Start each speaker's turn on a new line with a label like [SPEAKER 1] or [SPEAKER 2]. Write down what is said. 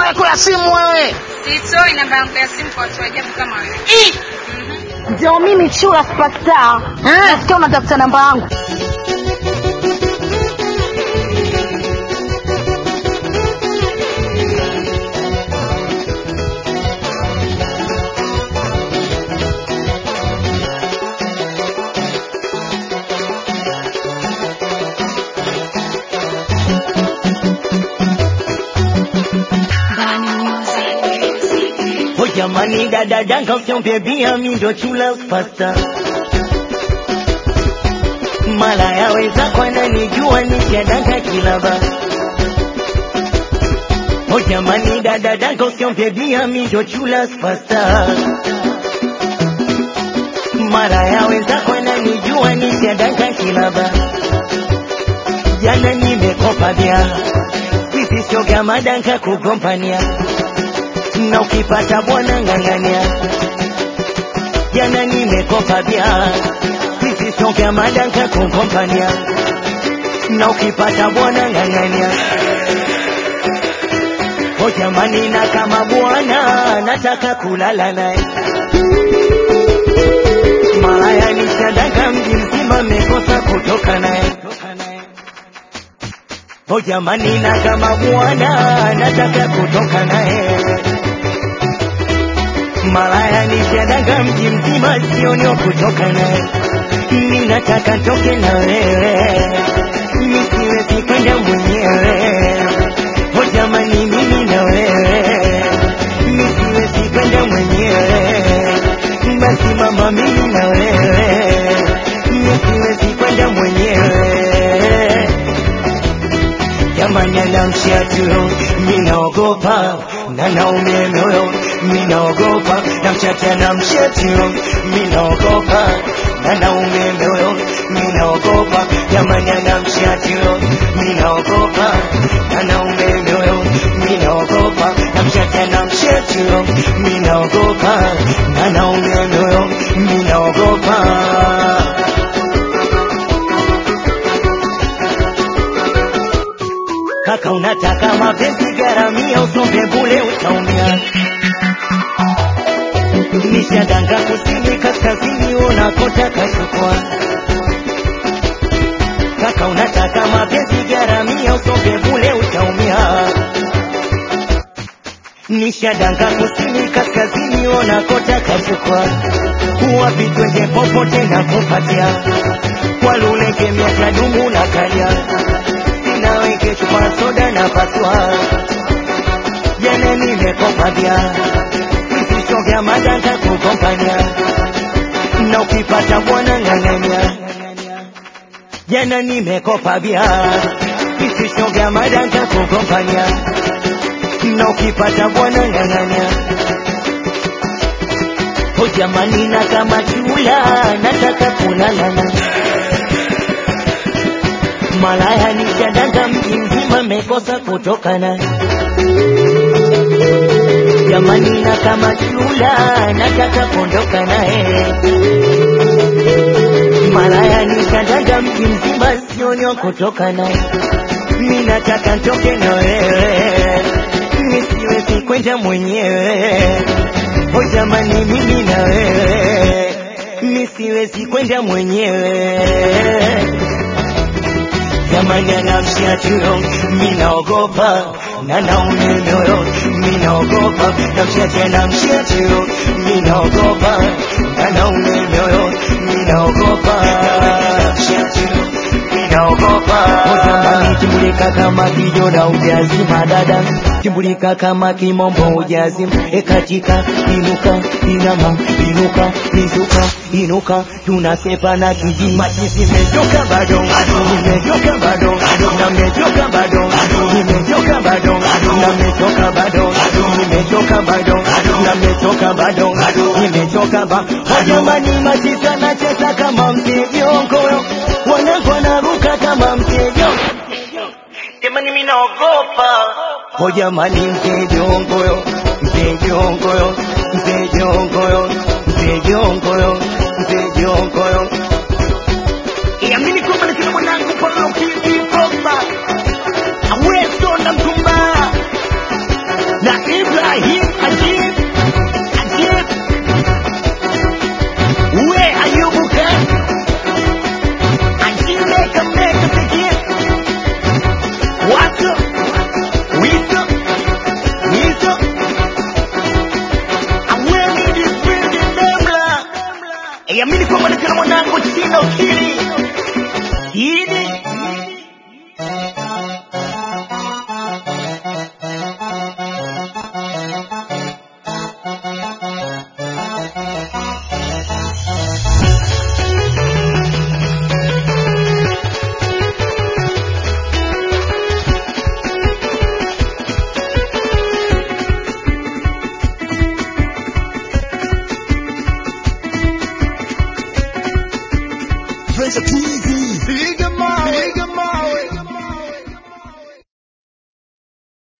[SPEAKER 1] namba yako ya simu wewe.
[SPEAKER 2] Sitoi namba yangu ya simu kwa watu wa ajabu kama wewe.
[SPEAKER 1] Ih!
[SPEAKER 3] Ndio mimi Chura Superstar.
[SPEAKER 1] Eh?
[SPEAKER 3] Nasikia unatafuta namba yangu.
[SPEAKER 4] Oh jamani dada danga usiombe bia mi ndo chula pasta mala yaweza kwana nijua nishadanga kilaba Oh jamani dada danga usiombe bia mi ndo chula pasta mara yaweza kwana nijua nishadanga kilaba jana nimekopa bia sisi sio kama danka kugombania na ukipata bwana ng'ang'ania. Jana nimekopa bia, sisi songe madanka kukompania, na ukipata bwana ng'ang'ania. O jamani, na kama bwana nataka kulala naye malaya nishadanga mji mzima mekosa kutoka naye O jamani, na kama bwana nataka kutoka naye malaya nishadaga mji mzima sionio kutoka naye ninataka toke na wewe nisiwezi kwenda mwenyewe o jamani mimi na wewe nisiwezi kwenda mwenyewe basi mama mimi na wewe nisiwezi kwenda mwenyewe jamani anamshia tuyo minaogopa na naume moyo minaogopa na mchache anamshia tuyo minaogopa na naume moyo minaogopa jamani anamshia tuyo minaogopa na naume moyo minaogopa na mchache anamshia tuyo minaogopa na naume moyo minaogopa kaka unataka mapenzi garamia usombe bule utaumia nishadanga kusini kaskazini unakotaka chukua kaka unataka mapenzi garamia usombe bule utaumia nishadanga kusini kaskazini unakotaka chukua wapi twende popote na kupatia kwa luleke miaka dumu na kalia naweke chupa soda na paswa jana nimekopa bia visisho vya madanga kukompania na ukipata bwana ng'ang'ania jana nimekopa bia visisho vya madanga kukompania na ukipata bwana ng'ang'ania o jamani na kama chula nataka kulalana malaya nishadanga mji mzima mekosa kutokana jamani na kama chula nataka kuondoka naye malaya nishadanga mji mzima sionyo kutoka naye mi nataka ntoke na wewe nisiwezi kwenda mwenyewe o jamani mimi na wewe nisiwezi kwenda mwenyewe jamani anamshia tuyo minaogopa na naume moyo minaogopa namshia tena mshia tuyo minaogopa na naume moyo minaogopa minaogopa jamani timbulika kama kijona ujazima dada timbulika kama kimombo ujazima ekatika inuka inama inuka inuka inuka tunasepa na kijima nimechoka bado nimechoka bado na nimechoka bado nimechoka bado na nimechoka bado nimechoka bado na nimechoka bado nimechoka ba jamani matita nacheza kama mteviongoyo wanangu wanaruka kama mtejo jamani mimi naogopa ho jamani mtejongoyo mtejongoyo mtejongoyo mtejongoyo mtejongoyo
[SPEAKER 1] Iamini